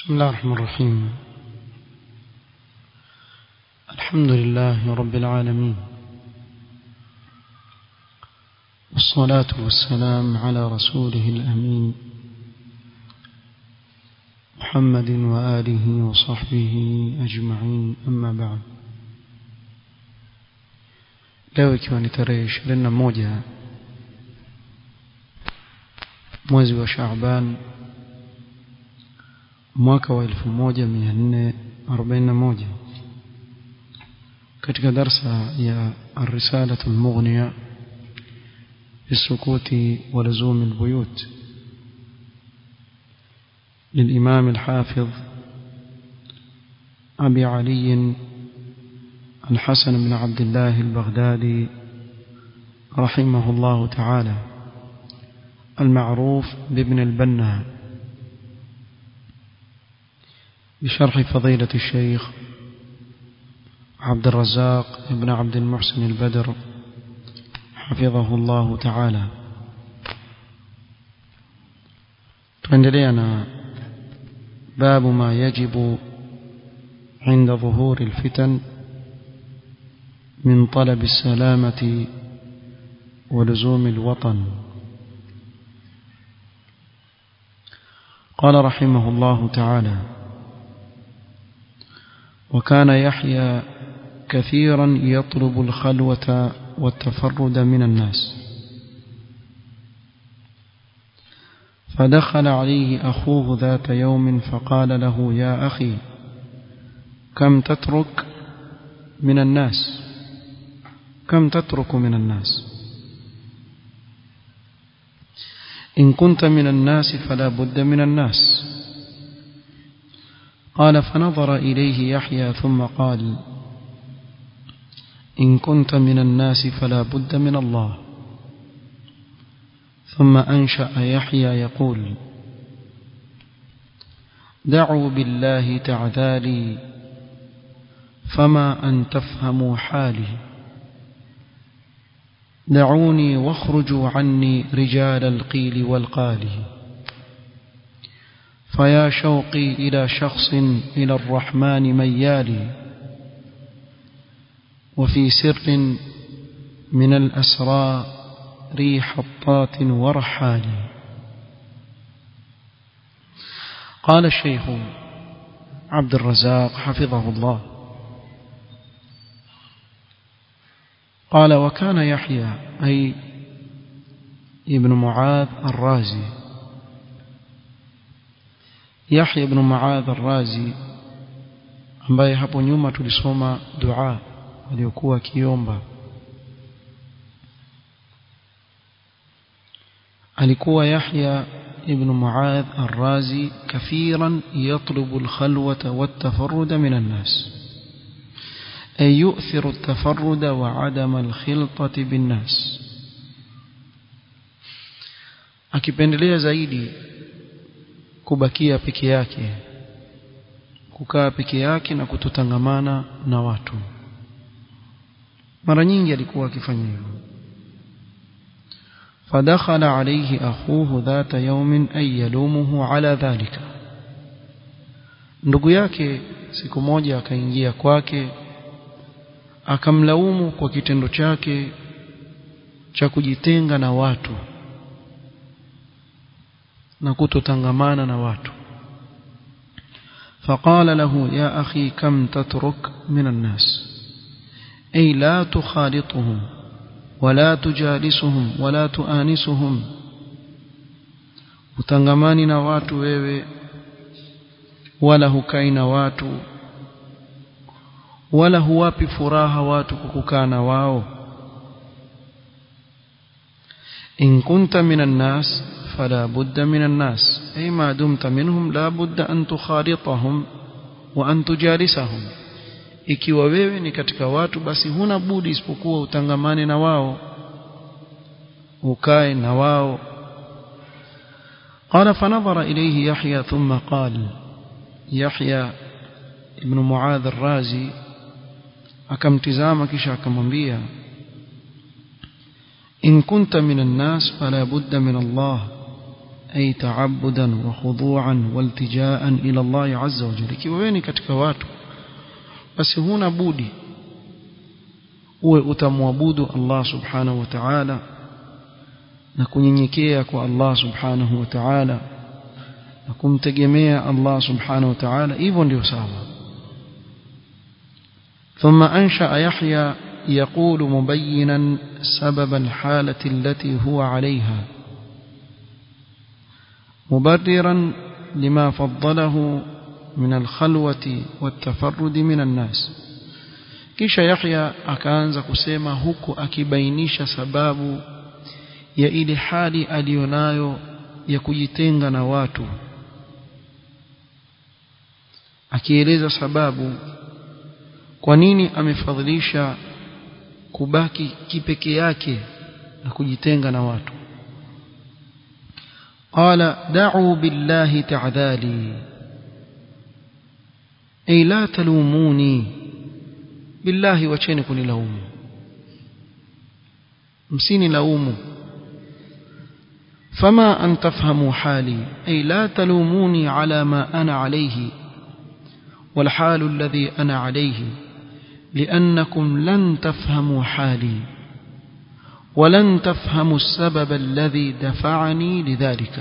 بسم الله الرحمن الرحيم الحمد لله رب العالمين والصلاة والسلام على رسوله الأمين محمد وآله وصحبه أجمعين أما بعد leo ikiwa ni tarehe ishirini na moja mwezi wa Shaaban mwaka wa elfu moja mia nne arobaini na moja katika darsa ya الرسالة المغنية بالسكوت ولزوم البيوت للإمام الحافظ أبي علي الحسن بن عبد الله البغدادي رحمه الله تعالى المعروف بابن البنا بشرح فضيلة الشيخ عبد الرزاق بن عبد المحسن البدر حفظه الله تعالى tuendeleana باب ما يجب عند ظهور الفتن من طلب السلامة ولزوم الوطن قال رحمه الله تعالى وكان يحيى كثيرا يطلب الخلوة والتفرد من الناس فدخل عليه أخوه ذات يوم فقال له يا أخي كم تترك من الناس كم تترك من الناس إن كنت من الناس فلا بد من الناس قال فنظر إليه يحيى ثم قال إن كنت من الناس فلا بد من الله ثم أنشأ يحيى يقول دعوا بالله تعذالي فما أن تفهموا حالي دعوني واخرجوا عني رجال القيل والقال فيا شوقي إلى شخص إلى الرحمن ميالي وفي سر من الأسرى ريح الطات ورحال قال الشيخ عبد الرزاق حفظه الله قال وكان يحيى أي ابن معاذ الرازي يحيى ابن معاذ الرازي ambaye hapo nyuma tulisoma dua aliyokuwa akiomba alikuwa Yahya ibn Muadh ar-Razi kathiran yatlubu al-khalwata wat-tafarruda min an-nas ay yu'thiru at-tafarruda wa 'adama al-khiltati bin-nas akipendelea zaidi kubakia peke yake kukaa peke yake na kutotangamana na watu mara nyingi alikuwa akifanya hivyo فدخل عليه أخوه ذات يوم أي يلومه على ذلك ndugu yake siku moja akaingia kwake akamlaumu kwa kitendo chake cha kujitenga na watu na kutotangamana na watu فقال له يا أخي كم تترك من الناس أي لا تخالطهم ولا تجالسهم ولا تؤانسهم utangamani na watu wewe wala hukai na watu wala huwapi furaha watu kukukaa na wao in kunta minan nas fala budda minan nas ay ma dumta minhum la budda an tukhalitahum wa an tujalisahum ikiwa wewe ni katika watu basi huna budi isipokuwa utangamane na wao ukae na wao قال فنظر إليه يحيى ثم قال يحيى ابن معاذ الرازي akamtizama kisha akamwambia in kunta min an-nas fala budda min Allah أي تعبدا وخضوعا والتجاء إلى الله عز وجل ikiwa wewe ni katika watu basi huna budi uwe utamwabudu Allah subhanahu wa ta'ala na kunyenyekea kwa Allah subhanahu wa ta'ala na kumtegemea Allah subhanahu wa ta'ala hivyo ndio sawa ثم أنشأ يحيى يقول مبينا سبب الحالة التي هو عليها مبررا لما فضله من الخلوة والتفرد من الناس kisha Yahya akaanza kusema huku akibainisha sababu ya ile hali aliyonayo ya kujitenga na watu akieleza sababu kwa nini amefadhilisha kubaki kipeke yake na kujitenga na watu qala da'u billahi ta'dhali ay la talumuni billahi wacheni kunilaumu msini laumu فما أن تفهموا حالي أي لا تلوموني على ما أنا عليه والحال الذي أنا عليه لأنكم لن تفهموا حالي ولن تفهموا السبب الذي دفعني لذلك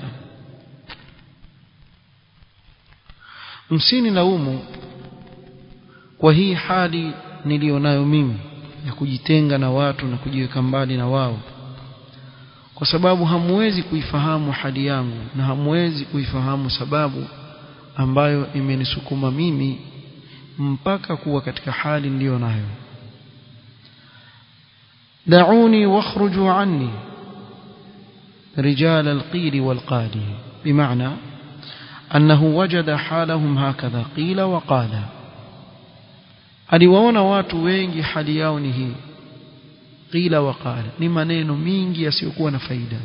msini laumu kwa hii hali nilionayo mimi ya kujitenga na watu na kujiweka mbali na wao kwa sababu hamwezi kuifahamu hali yangu na hamwezi kuifahamu sababu ambayo imenisukuma mimi mpaka kuwa katika hali niliyo nayo دعوني واخرجوا عني رجال القيل والقال بمعنى أنه وجد حالهم هكذا قيل وقال aliwaona watu wengi hali yao ni hii qila wa qala ni maneno mingi yasiyokuwa na faida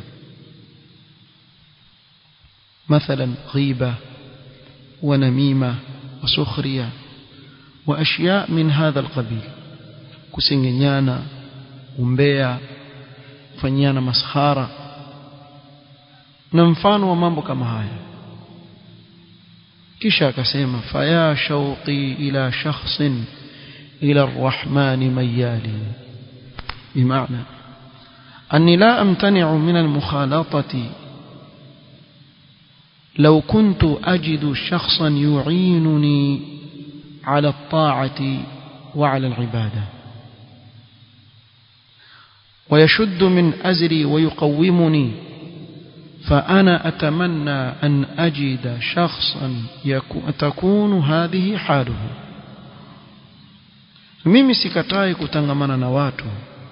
mathalan ghiba wa namima wa sukhriya wa ashya min hadha alqabil kusengenyana umbea kufanyana maskhara na mfano wa mambo kama haya kisha akasema faya shauqi ila shakhsin ila arrahman mayali بمعنى أني لا أمتنع من المخالطة لو كنت أجد شخصا يعينني على الطاعة وعلى العبادة ويشد من أزري ويقومني فأنا أتمنى أن أجد شخصا تكون هذه حاله mimi sikatai kutangamana na watu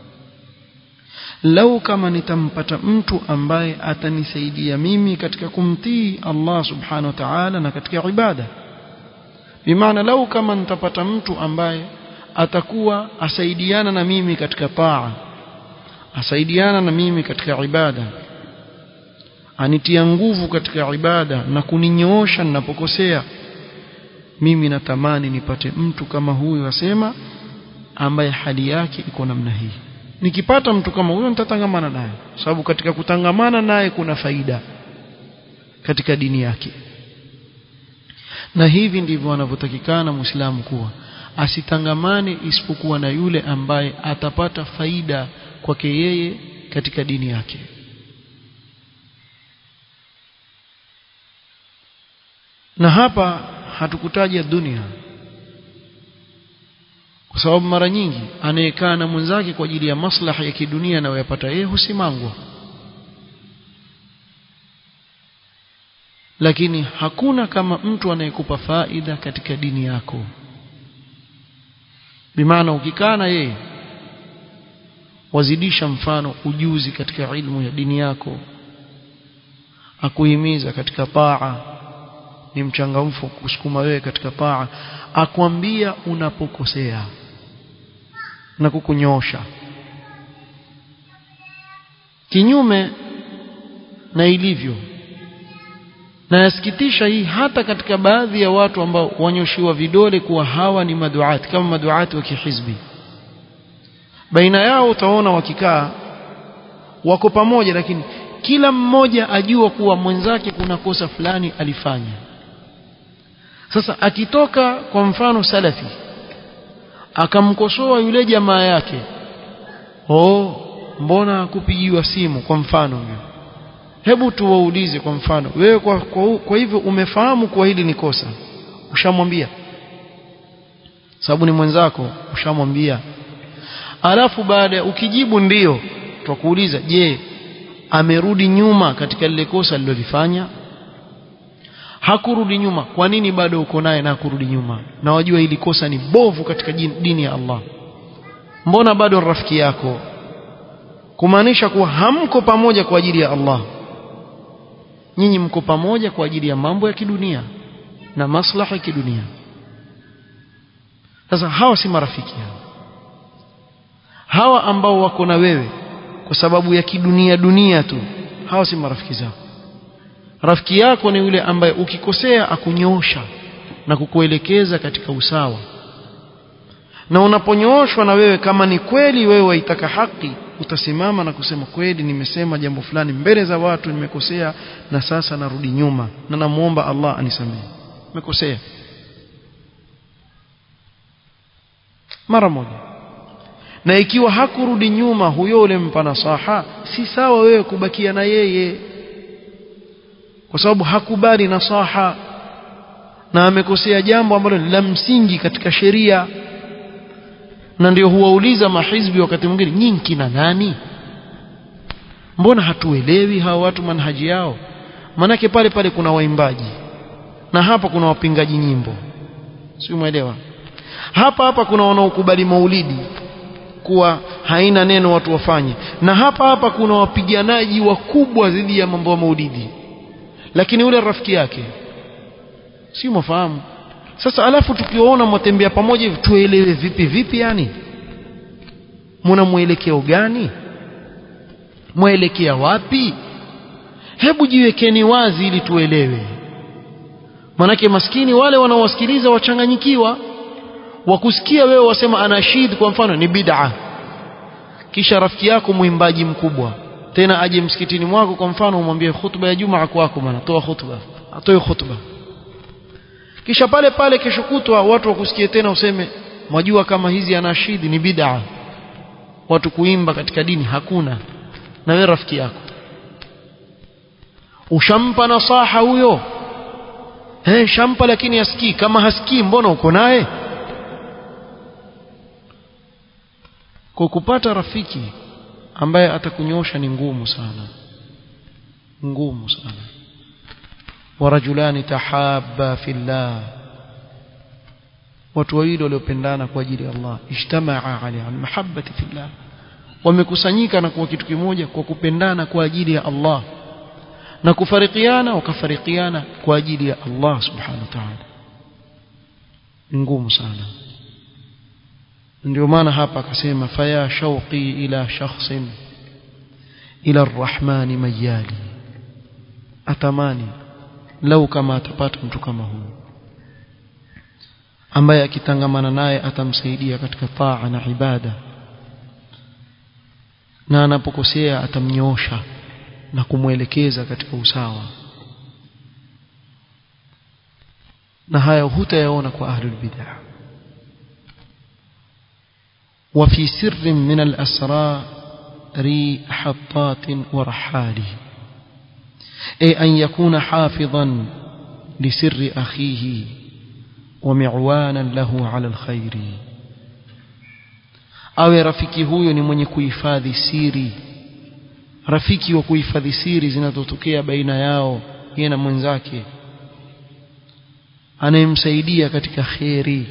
lau kama nitampata mtu ambaye atanisaidia mimi katika kumtii Allah subhanahu wa ta'ala na katika ibada bimaana lau kama nitapata mtu ambaye atakuwa asaidiana na mimi katika taa asaidiana na mimi katika ibada anitia nguvu katika ibada na kuninyoosha ninapokosea mimi natamani nipate mtu kama huyu asema ambaye hali yake iko namna hii nikipata mtu kama huyo nitatangamana naye sababu katika kutangamana naye kuna faida katika dini yake na hivi ndivyo anavyotakikana muislamu kuwa asitangamane isipokuwa na yule ambaye atapata faida kwake yeye katika dini yake na hapa hatukutaja dunia kwa sababu mara nyingi anayekaa na mwenzake kwa ajili ya maslaha ya kidunia anayoyapata yeye husimangwa lakini hakuna kama mtu anayekupa faida katika dini yako bimaana ukikaa na yeye wazidisha mfano ujuzi katika ilmu ya dini yako akuhimiza katika taa ni mchangamfu kusukuma wewe katika taa akwambia unapokosea na kukunyosha kinyume na ilivyo na yasikitisha hii hata katika baadhi ya watu ambao wanyoshiwa vidole kuwa hawa ni maduati kama maduati wa kihizbi baina yao utaona wakikaa wako pamoja lakini kila mmoja ajua kuwa mwenzake kuna kosa fulani alifanya sasa akitoka kwa mfano salafi akamkosoa yule jamaa yake oh mbona kupigiwa simu kwa mfano huyo hebu tuwaulize kwa mfano wewe kwa, kwa, kwa hivyo umefahamu kuwa hili ni kosa ushamwambia sababu ni mwenzako ushamwambia alafu baada ya ukijibu ndiyo twakuuliza je amerudi nyuma katika lile kosa alilolifanya hakurudi nyuma kwa nini bado uko naye na hakurudi nyuma na wajua hili kosa ni bovu katika dini ya Allah mbona bado rafiki yako kumaanisha kuwa hamko pamoja kwa ajili ya Allah nyinyi mko pamoja kwa ajili ya mambo ya kidunia na maslaha ya kidunia sasa hawa si marafiki hawa hawa ambao wako na wewe kwa sababu ya kidunia dunia tu hawa si marafiki zako rafiki yako ni yule ambaye ukikosea akunyosha na kukuelekeza katika usawa na unaponyooshwa na wewe kama ni kweli wewe waitaka haki utasimama na kusema kweli nimesema jambo fulani mbele za watu nimekosea na sasa narudi nyuma na namuomba Allah anisamehe nimekosea mara moja na ikiwa hakurudi nyuma huyo ule mpa nasaha si sawa wewe kubakia na yeye kwa sababu hakubali nasaha na amekosea jambo ambalo la msingi katika sheria na ndio huwauliza mahizbi wakati mwingine nyinyi kina nani mbona hatuelewi hawa watu manhaji yao manake pale pale kuna waimbaji na hapa kuna wapingaji nyimbo si umeelewa hapa hapa kuna wanaokubali maulidi kuwa haina neno watu wafanye na hapa hapa kuna wapiganaji wakubwa dhidi ya mambo ya maulidi lakini yule rafiki yake si mwafahamu sasa alafu tukiwaona mwatembea pamoja hivi tuelewe vipi vipi yani muna mwelekeo gani mwelekea wapi hebu jiwekeni wazi ili tuelewe manake maskini wale wanaowasikiliza wachanganyikiwa wakusikia wewe wasema anashid kwa mfano ni bid'a kisha rafiki yako mwimbaji mkubwa tena aje msikitini mwako kwa mfano umwambie khutba ya jumaa kwako bwana toa khutba atoe khutba kisha pale pale kesho kutwa watu wakusikie tena useme mwajua kama hizi anashidi ni bid'a watu kuimba katika dini hakuna na wewe rafiki yako ushampa nasaha huyo eh shampa lakini hasikii kama hasikii mbona uko naye kwa kupata rafiki ambaye atakunyosha ni ngumu sana ngumu sana ورجلان تحابا في الله watu wawili waliopendana kwa ajili ya Allah ijtamaa ala mahabbati fillah wamekusanyika na kuwa kitu kimoja kwa kupendana kwa ajili ya Allah na kufarikiana wakafarikiana kwa ajili ya Allah subhanahu wa ta'ala ngumu sana ndio maana hapa akasema faya shauqi ila shakhsin ila arrahmani mayali atamani lau kama atapata mtu kama huyu ambaye akitangamana naye atamsaidia katika taa na ibada na anapokosea atamnyosha na kumwelekeza katika usawa na haya hutayaona kwa ahlul bid'ah وفي سر من الأسرار حطات ورحاله أي أن يكون حافظا لسر أخيه ومعوانا له على الخير awe rafiki huyo ni mwenye kuhifadhi siri rafiki wa kuhifadhi siri zinazotokea baina yao yeye na mwenzake anayemsaidia katika kheri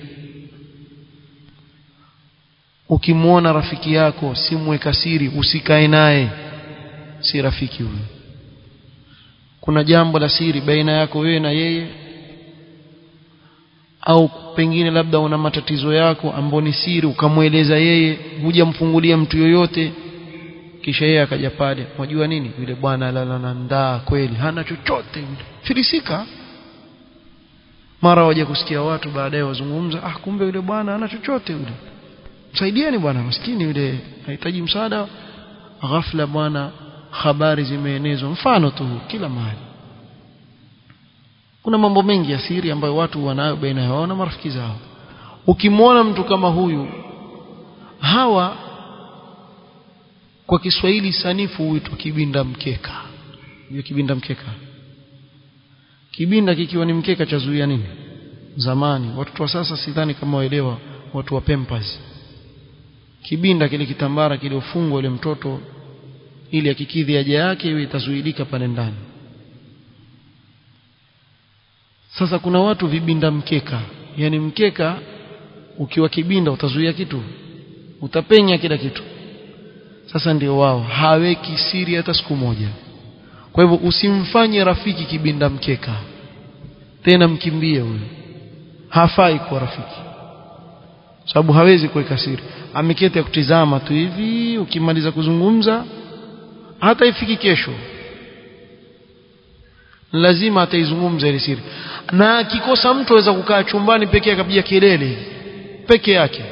ukimwona rafiki yako si mweka siri usikae naye si rafiki huyo kuna jambo la siri baina yako wewe na yeye au pengine labda una matatizo yako ambayo ni siri ukamweleza yeye hujamfungulia mtu yoyote kisha yeye akaja pale unajua nini yule bwana lala ndaa kweli hana chochote yule filisika mara waje kusikia watu baadaye wazungumza ah kumbe yule bwana hana chochote yule msaidieni bwana maskini yule hahitaji msaada ghafla bwana habari zimeenezwa mfano tu kila mahali kuna mambo mengi ya siri ambayo watu wanayo baina yao na marafiki zao ukimwona mtu kama huyu hawa kwa Kiswahili sanifu huitwa kibinda mkeka hiyo kibinda mkeka kibinda kikiwa ni mkeka cha zuia nini zamani watoto wa sasa sidhani kama waelewa watu wa Pampers kibinda kile kitambara kiliofungwa ile mtoto ili akikidhi haja yake iwe itazuilika pale ndani sasa kuna watu vibinda mkeka yani mkeka ukiwa kibinda utazuia kitu utapenya kila kitu sasa ndio wao haweki siri hata siku moja kwa hivyo usimfanye rafiki kibinda mkeka tena mkimbie huyo hafai kuwa rafiki sababu hawezi kuweka siri ameketi ya kutizama tu hivi ukimaliza kuzungumza hata ifiki kesho lazima ataizungumza ile siri na akikosa mtu aweza kukaa chumbani peke yake akapiga kelele peke yake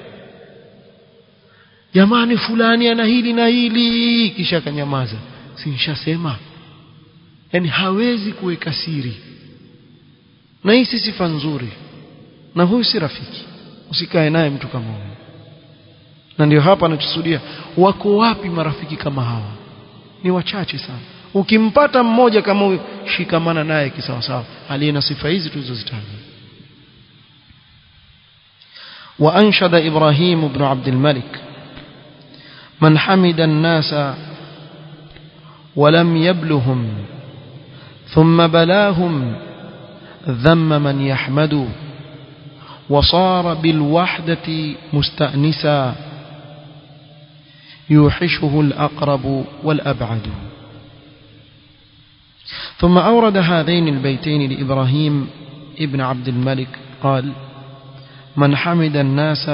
jamani fulani ana hili na hili kisha akanyamaza si nishasema yani hawezi kuweka siri na hii si sifa nzuri na huyu si rafiki usikae naye mtu kama huyu na ndio hapa anachosudia wako wapi marafiki kama hawa ni wachache sana ukimpata mmoja kama huyu shikamana naye kisawasawa aliye na sifa hizi tulizozitaja وأنشد إبراهيم بن عبد الملك من حمد الناس ولم يبلهم ثم بلاهم ذم من يحمد وصار بالوحدة مستأنسا يوحشه الأقرب والأبعد ثم أورد هذين البيتين لإبراهيم ابن عبد الملك قال من حمد الناس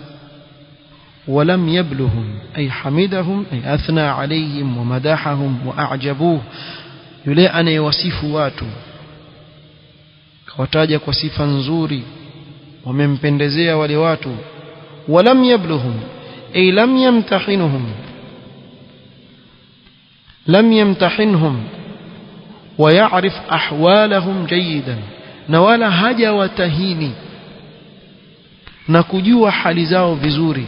ولم يبلهم أي حمدهم أي أثنى عليهم ومدحهم وأعجبوه يلي أن يوصف واتو kawataja kwa sifa nzuri wamempendezea wale watu walam yabluhum ay lam yamtahinuhum lam yamtahinhum ويعرف أحوالهم جيدا na wala haja watahini na kujua hali zao vizuri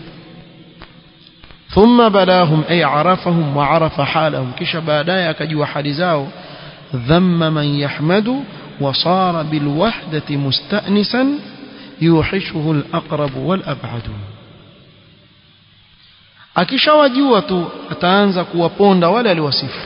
thumma balahum ay arafahum wa arafa halahum kisha baadaye akajua hali zao dhamma man yahmadu wa sara bil wahdati musta'nisan yuhishuhu al aqrab wal ab'ad akishawajua tu ataanza kuwaponda wale aliwasifu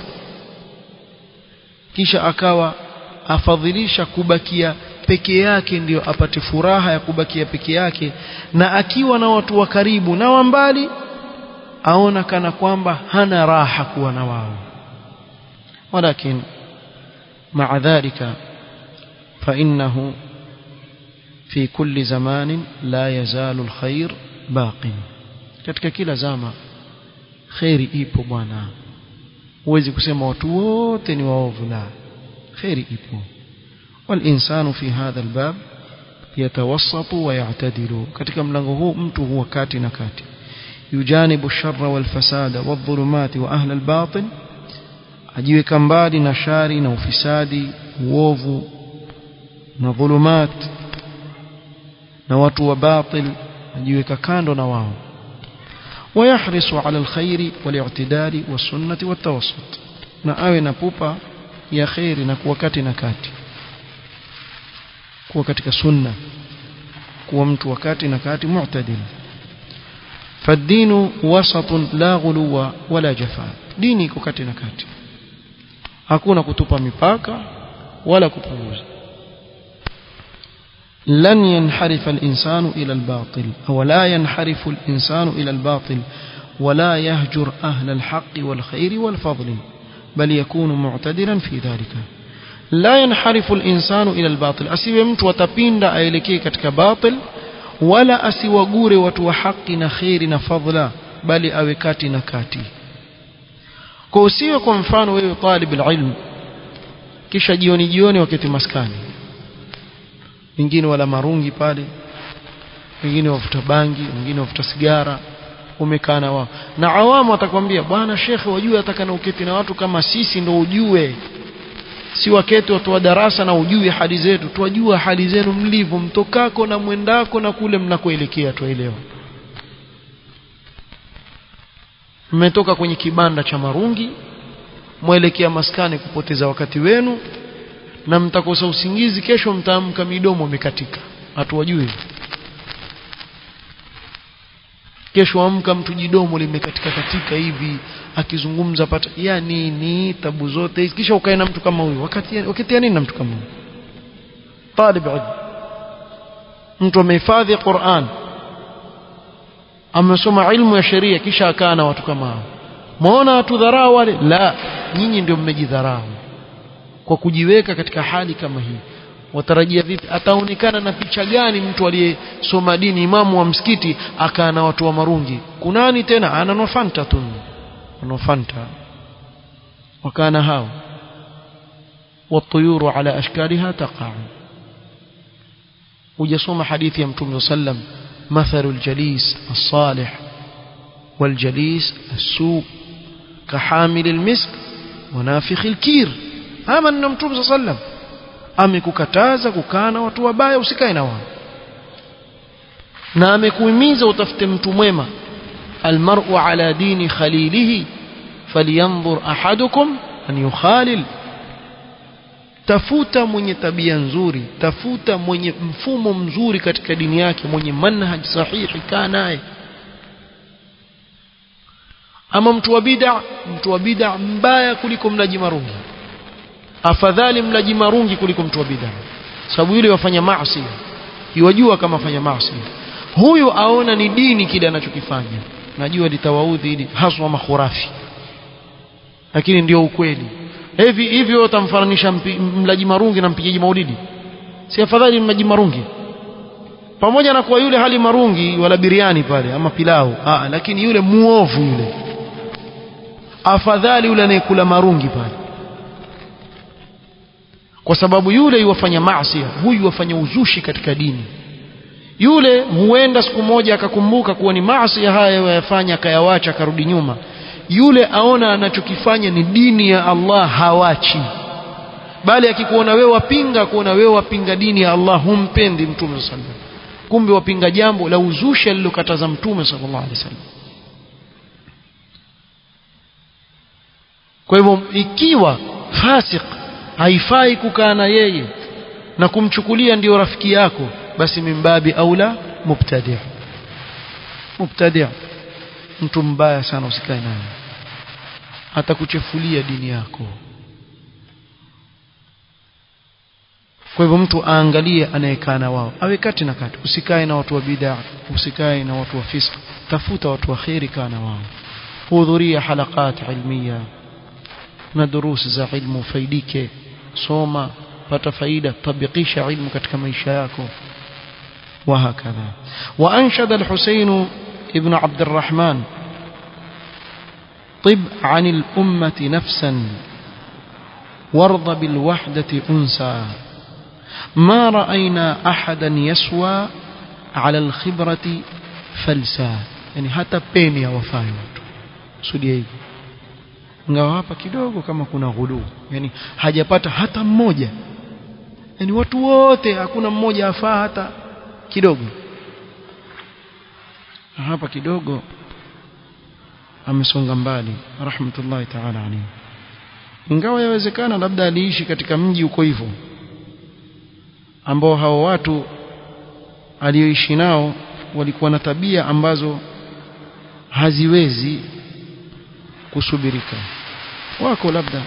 kisha akawa afadhilisha kubakia peke yake ndiyo apate furaha ya kubakia peke yake na akiwa na watu wa karibu na wa mbali aona kana kwamba hana raha kuwa na wao walakin مع ذلك فإنه في كل زمان لا يزال الخير باق katika kila zama khairi ipo bwana huwezi kusema watu wote ni waovu la khairi ipo والإنسان في هذا الباب يتوسط ويعتدل katika mlango huu mtu huwa kati na kati yujanibu sharra wal fasada wadh-dhulumati wa ahli al-batil ajiweka mbali na shari na ufisadi uovu na dhulumat na watu wa batil ajiweka kando na wao ويحرص على الخير والاعتدال والسنة والتوسط na awe na pupa ya khairi na kuwa kati na kati kuwa katika sunna kuwa mtu wakati na kati mu'tadil فالدين وسط لا غلو ولا جفاء dini iko kati na kati hakuna kutupa mipaka wala kupunguza لن ينحرف الإنسان إلى الباطل أو لا ينحرف الإنسان إلى الباطل ولا يهجر أهل الحق والخير والفضل بل يكون معتدلا في ذلك لا ينحرف الإنسان إلى الباطل أسيب مت وتبين أيلكي كتك باطل ولا أسيوغور وتو حق خير فضلا بل أوكاتي نكاتي كوسيو kwa mfano wewe talib alilm kisha jioni jioni wakati maskani wengine wala marungi pale wengine wavuta bangi wengine wavuta sigara umekaa na wao na awamu atakwambia bwana shekhe wajue ataka na uketi na watu kama sisi ndo ujue si waketi watu wa darasa na ujue hali zetu twajua hali zenu mlivyo mtokako na mwendako na kule mnakoelekea twaelewa mmetoka kwenye kibanda cha marungi mwelekea maskani kupoteza wakati wenu na mtakosa usingizi kesho mtaamka midomo imekatika hatuwajui kesho amka mtu jidomo limekatika katika hivi akizungumza pata ya nini tabu zote hizi kisha ukae na mtu kama huyu wakati wakati ya nini na mtu kama huyu talib ilm mtu amehifadhi Qur'an amesoma ilmu ya sheria kisha akaa na watu kama hao muona watu dharau wale la nyinyi ndio mmejidharau kwa kujiweka katika hali kama hii watarajia vipi ataonekana na picha gani mtu aliyesoma dini imamu wa msikiti akaa na watu wa marungi kunani tena ana nofanta tu nofanta wakana hao والطيور على أشكالها تقع وجسوم حديث يمتم وسلم مثل الجليس الصالح والجليس السوء كحامل المسك ونافخ الكير هذا النمتم صلى الله عليه وسلم amekukataza kukaa na watu wabaya usikae na wao na amekuhimiza utafute mtu mwema almar'u ala dini khalilihi falyanzur ahadukum an yukhalil tafuta mwenye tabia nzuri tafuta mwenye mfumo mzuri katika dini yake mwenye manhaj sahihi kaa naye ama mtu wa bid'a mtu wa bid'a mbaya kuliko mlaji marungi afadhali mlaji marungi kuliko mtu wa bid'a sababu yule wafanya maasi yajua kama fanya maasi huyu aona ni dini kile anachokifanya najua litawaudhi ili haswa makhurafi lakini ndio ukweli hivi hivyo utamfananisha mlaji marungi na mpigaji maulidi si afadhali mlaji marungi pamoja na kuwa yule hali marungi wala biriani pale ama pilau Aa, lakini yule muovu yule afadhali yule anayekula marungi pale kwa sababu yule yuwafanya maasi huyu yuwafanya uzushi katika dini yule huenda siku moja akakumbuka kuwa ni maasi haya yayafanya akayawacha akarudi nyuma yule aona anachokifanya ni dini ya Allah hawachi bali akikuona wewe wapinga kuona wewe wapinga dini ya Allah humpendi mtume sallallahu alaihi wasallam kumbe wapinga jambo la uzushi alilokataza mtume sallallahu alaihi wasallam kwa hivyo ikiwa fasik haifai kukaa na yeye na kumchukulia ndio rafiki yako basi mimbabi aula mubtadi' mubtadi' mtu mbaya sana usikae naye atakuchefulia dini yako kwa hivyo mtu aangalie anayekaa na wao awe kati na kati usikae na watu wa bid'a usikae na watu wa fisq tafuta watu wa khairi kaa na wao hudhuria halaqat ilmiya na durusi za ilmu faidike soma pata faida tabikisha ilmu katika maisha yako وهكذا وأنشد الحسين ابن عبد الرحمن طب عن الأمة نفسا وارض بالوحدة أنسا ما رأينا أحدا يسوى على الخبرة فلسا يعني hata peni hawafai watu sudia hivyo ingawa hapa kidogo kama kuna ghuluu yani hajapata hata mmoja yani watu wote hakuna mmoja afaa hata kidogo hapa kidogo amesonga mbali rahmatullahi ta'ala alayhi ingawa yawezekana labda aliishi katika mji uko hivyo ambao hao watu alioishi nao walikuwa na tabia ambazo haziwezi kusubirika wako labda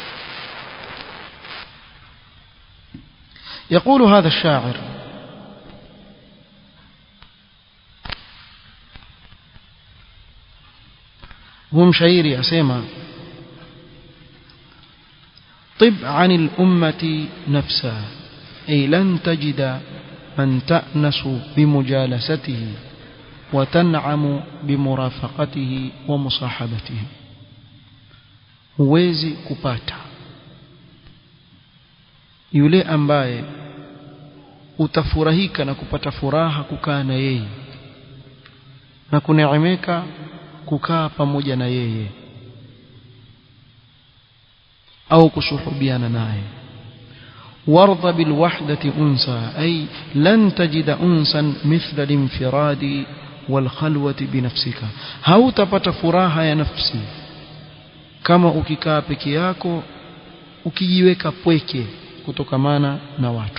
يقول هذا الشاعر هو مشاعري أسيما طب عن الأمة نفسها أي لن تجد من تأنس بمجالسته وتنعم بمرافقته ومصاحبته huwezi kupata yule ambaye utafurahika na kupata furaha kukaa na yeye na kuneemeka kukaa pamoja na yeye au kusuhubiana naye وارض بالوحدة أنسا أي لن تجد أنسا مثل الانفراد والخلوة بنفسك هاو تبت فراها يا نفسي كما ukikaa peke yako ukijiweka pweke kutokamana na watu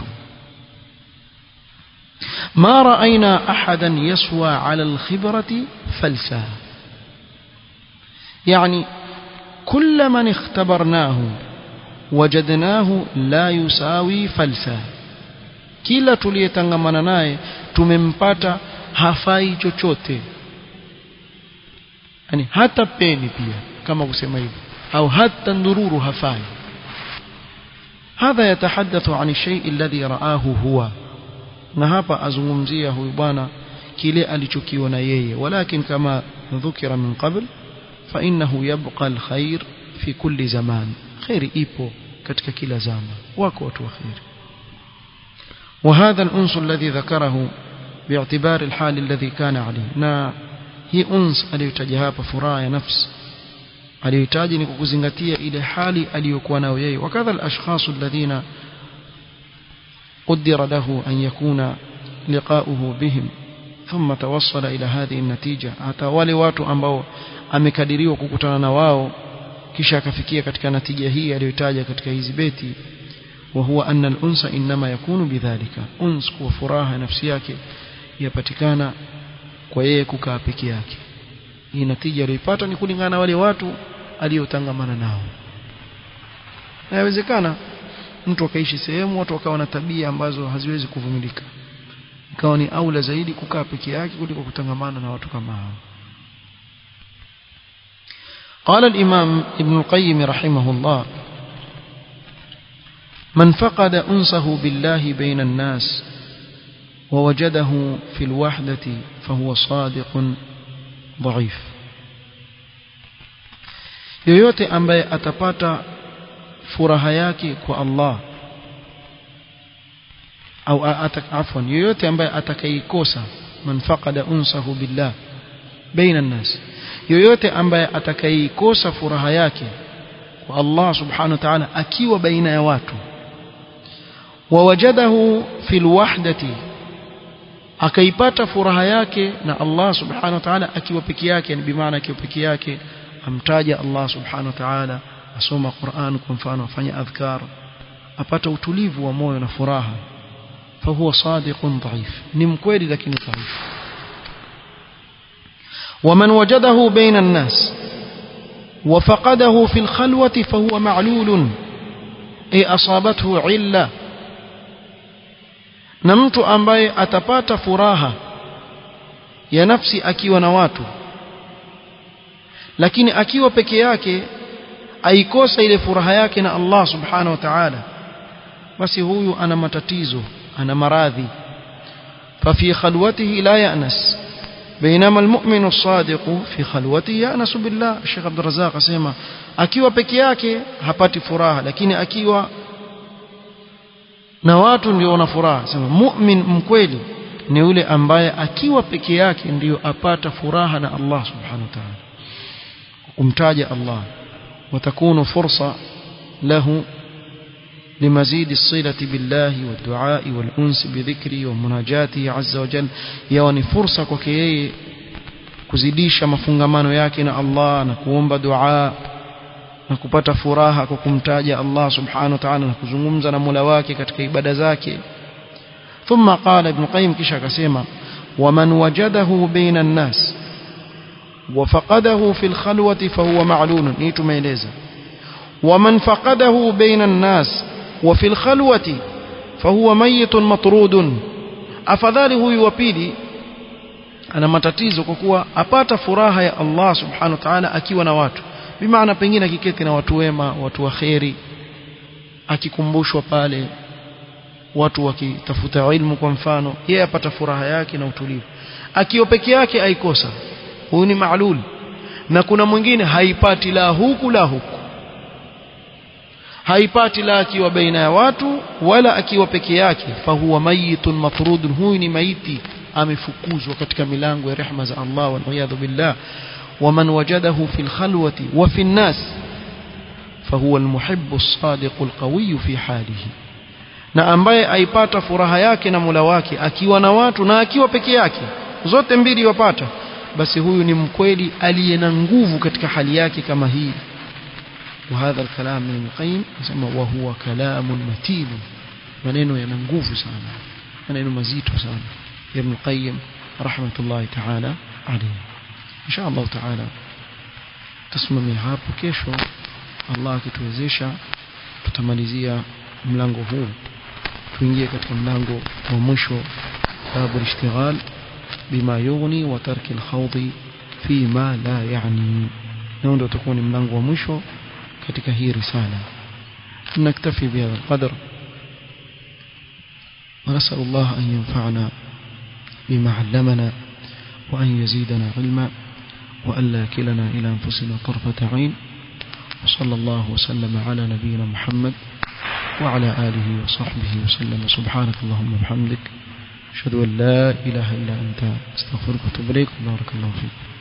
ما رأينا أحدا يسوى على الخبرة فلسا يعني كل من اختبرناه وجدناه لا يساوي فلسا kila tuliyetangamana naye tumempata hafai chochote yani hata peni pia kama kusema hivyo au hata ndururu hafai hadha yatahaddathu an shay alladhi raahu huwa na hapa azungumzia huyu bwana kile alichokiona yeye walakin kama dhukira min qabl fa innahu yabqa alkhair fi kulli zaman khairi ipo katika kila zama wako watu wa khair وهذا الأنس الذي ذكره باعتبار الحال الذي كان عليه na hii uns aliyotaja hapa furaha ya nafsi aliyohitaji ni kukuzingatia ile hali aliyokuwa nayo yeye wakadha alashkhas alladhina قدر له أن يكون لقاؤه بهم ثم توصل إلى هذه النتيجة hata wale watu ambao amekadiriwa kukutana na wao kisha akafikia katika natija hii aliyotaja katika hizi beti وهو أن الأنس إنما يكون بذلك أنس وفراها نفسي yake yapatikana kwa yeye kukaa peke yake hii natija aliyoipata ni kulingana na wale watu aliyotangamana nao inawezekana mtu akaishi sehemu watu wakawa na tabia ambazo haziwezi kuvumilika ikawa ni aula zaidi kukaa peke yake kuliko kutangamana na watu kama hao قال الإمام ابن القيم رحمه الله من فقد أنسه بالله بين الناس ووجده في الوحدة فهو صادق ضعيف yoyote ambaye atapata furaha yake kwa Allah au afwan yoyote ambaye atakayeikosa man faqada unsahu billah baina nas yoyote ambaye atakayeikosa furaha yake kwa Allah subhanahu wa ta'ala akiwa baina ya watu wawajadahu fil wahdati akaipata furaha yake na Allah subhanahu wa ta'ala akiwa peke yake ni bimaana akiwa peke yake amtaja Allah subhanahu wa ta'ala asoma Qur'an kwa mfano afanya adhkar apata utulivu wa moyo na furaha fahuwa sadiqun dhaif ni mkweli lakini dhaif ومن وجده بين الناس وفقده في الخلوة فهو معلول أي أصابته علة na mtu ambaye atapata furaha ya nafsi akiwa na watu lakini akiwa peke yake aikosa ile furaha yake na Allah subhanahu wa ta'ala basi huyu ana matatizo ana maradhi ففي خلوته لا يأنس بينما المؤمن الصادق في خلوته يأنس بالله الشيخ عبد الرزاق asema akiwa peke yake hapati furaha lakini akiwa na watu ndio wana furaha sema mu'min mkweli ni yule ambaye akiwa peke yake ndiyo apata furaha na Allah subhanahu wa ta'ala kumtaja Allah وتكون فرصة له لمزيد الصلة بالله والدعاء والأنس بذكره ومناجاته عز وجل يعني فرصة كوكيه kuzidisha mafungamano yake na Allah na kuomba dua na kupata furaha kwa kumtaja Allah subhanahu wa ta'ala na kuzungumza na Mola wake katika ibada zake thumma qala ibn qayyim kisha akasema waman wajadahu baina an-nas وفقده في الخلوة فهو معلول نيتو ميليزا ومن فقده بين الناس وفي الخلوة فهو ميت مطرود afadhali huyu wa pili ana matatizo kwa kuwa apata furaha ya Allah subhanahu wa ta'ala akiwa na watu bimaana pengine akiketi na watu wema watu wa kheri akikumbushwa pale watu wakitafuta ilmu kwa mfano yeye apata furaha yake na utulivu akiwa peke yake aikosa huyu ni maalul na kuna mwingine haipati la huku la huku haipati la akiwa baina ya watu wala akiwa peke yake fahuwa mayitun mafrudun huyu ni maiti amefukuzwa katika milango ya rehma za Allah wal billah ومن وجده في الخلوة وفي الناس فهو المحب الصادق القوي في حاله na ambaye aipata furaha yake na Mola wake akiwa na watu na akiwa peke yake zote mbili wapata basi huyu ni mkweli aliye na nguvu katika hali yake kama hii وهذا الكلام من القيم يسمى وهو كلام متين maneno yana nguvu sana maneno mazito sana ibn qayyim rahmatullahi ta'ala alayhi insha Allah ta'ala tusimamia hapo kesho Allah akituwezesha tutamalizia mlango huu tuingie katika mlango wa mwisho babu ishtighal bima yughni wa tarki al-khawdi fi ma la yani ndio ndio utakuwa ni mlango wa mwisho katika hii risala naktafi bihadha القدر ونسأل الله أن ينفعنا بما علمنا وأن يزيدنا علما وأن لا كلنا إلى أنفسنا طرفة عين وصلى الله وسلم على نبينا محمد وعلى آله وصحبه وسلم سبحانك اللهم وبحمدك أشهد أن لا إله إلا أنت استغفرك وأتوب إليك بارك الله فيك